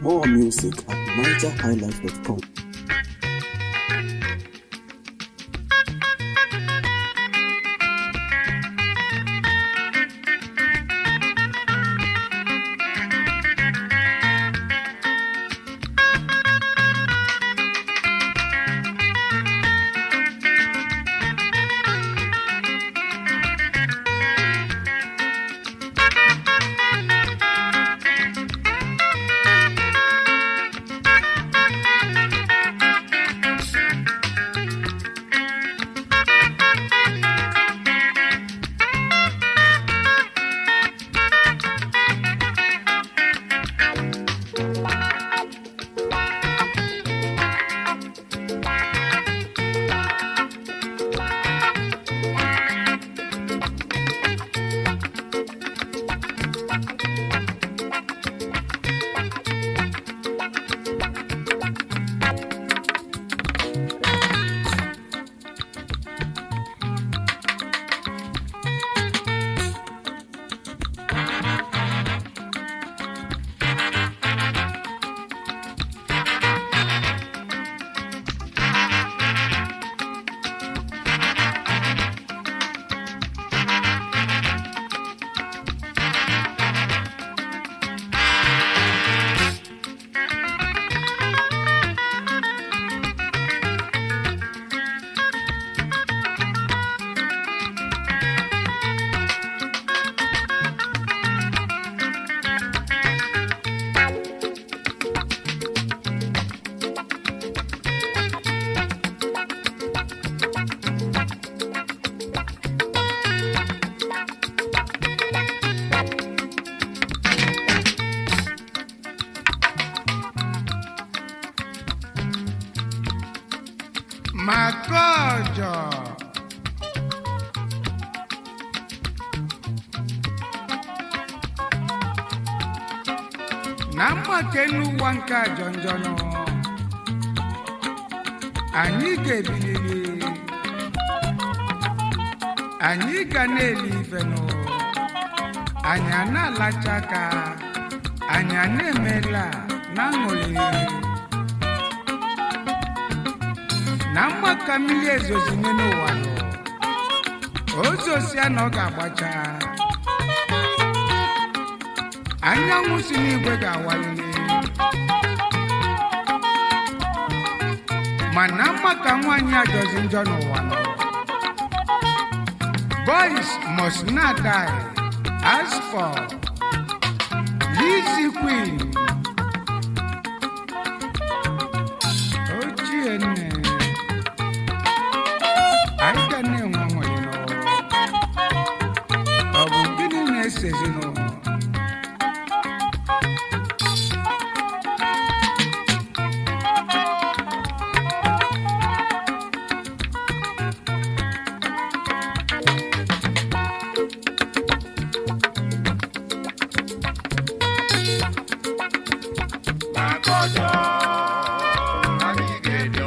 More music at nigerhighlife.com. Makojo. na mgbake n'ụwa nke a jọnjọ nọ anyị ga-ebiliri anyị ga na-eli ifenụ anyị a na-alacha aka anyị a na-emela na aṅụrị na mgbaka mmiri ezozinye n'ụwa nọ ozosia na ọ ga-agbacha anyanwụ si n'igwe ga-awalili mana maka nwaanyị ajọzi njọ n'ụwa nọ boys must not die as for Lizzy Queen ochie nne anyị ga na-enwe nwere n'ụwa ọ bụ gịnị na-ese ezinụlọ Makojo, Anigedo.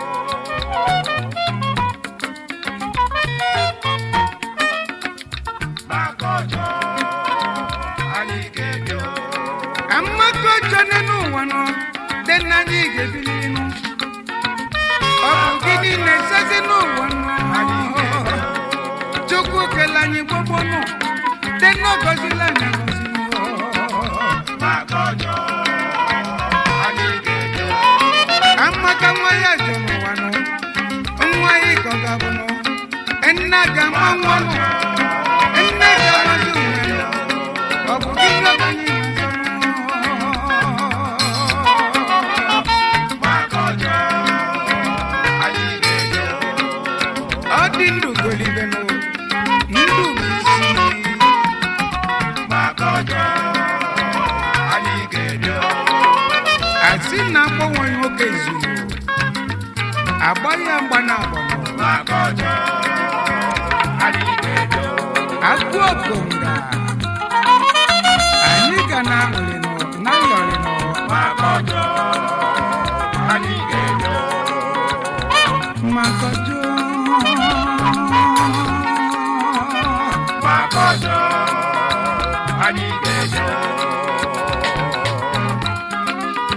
Makojo, Anigedo. amaka ọjọọ n'elu ụwa nọ dị n'anya ị ga-ebili nụ ọ bụ gịnị na-esezi n'ụwa nọ chukwu kele anyị gbogbo nọ dị n'ọgọzila anyị agọzi nụ. Makojo, Anigedo. amaka nwa ya jọ n'ụwa nọ nwa ya ka ọ ga-abụ nọ nna ga-ama nwa nọ nne ga-amazi onwe nọ ọ bụ gịnị ọ bụ anyị na-azọ nọ Makojo, Anigedo. ọ dị ndụ golibe nụ ndụ bụ isi Makojo, Anigedo. asị na agbanwe nwoke zuru agba ya mgba na agbọnọ Makojo, Anigedo. agụ okonga anyị ga na aṅụrị nọ na ayọrị nọ Makojo, Anigedo. makọjọ Makojo, Anigedo.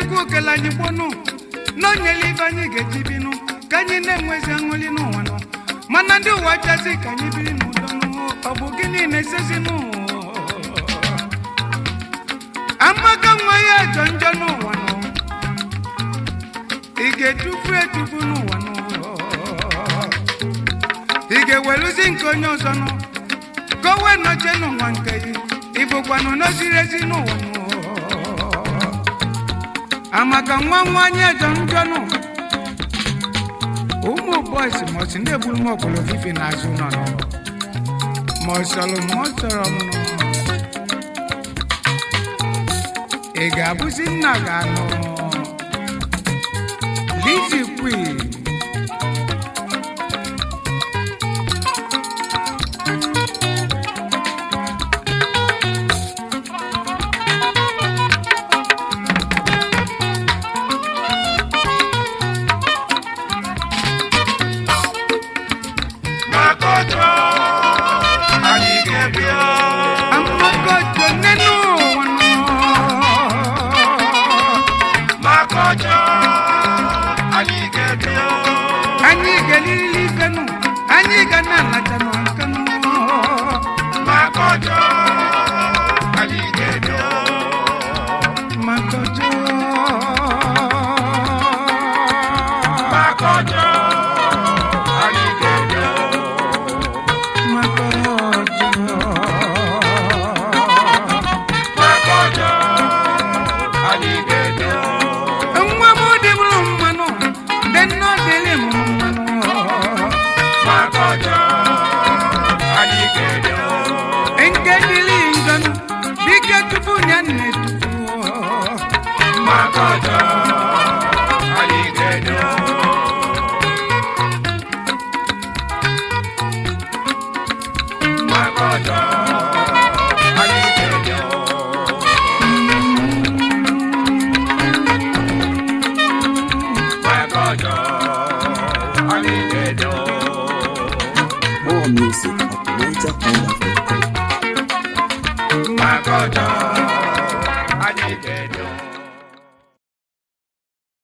chukwu kele anyị gbonụ na o nyela ibe anyị ga-eji binụ ka anyị na-enwezi aṅụli n'ụwa nọ mana ndị ụwa chazi ka anyị biri n'udo nụ ọ bụ gịnị na-esezi n'ụwa amaka nwa ya jọ njọ n'ụwa nọ ị ga-etufu etufu n'ụwa nọ ị ga-eweluzi nke onye ọzọ nọ ka o wee nọchie n'ụwa nke gị ịbụkwanụ n'oziri ezi n'ụwa nọ amaka nwa nwanyị ejọ njọ nọ ụmụ bọis mọsi na-egburu m ọkpọrọ fifi n'azụ nọ nọ ma ọ sọrọ m ọ sọrọ m nọ ị ga-abụzi nna ga-anọ Lizzy Queen Makoto, anyị ga-ebia. amagojo nínú wọn nọ. Makoto, anyị ga-ebia. anyị ga-elirili ife nụ anyị ga na-alacha nụ aka nụ Makoto, anyị ga-ebia. magojo Makoto, anyị ga-ebia. magojo Makoto, anyị ga-ebia. nwa m dị bụrụ mmanụ dị nnọọ dịrị m mmanụ Makoto, anyị ga-ebia. nke dịrị njọ nụ dike tupu ya na-etufu Makoto, anyị ga-ebia. Makoto, anyị ga-ebia. Makoto, anyị ga-ebia. More music at NigerHighlife.com. Makoto,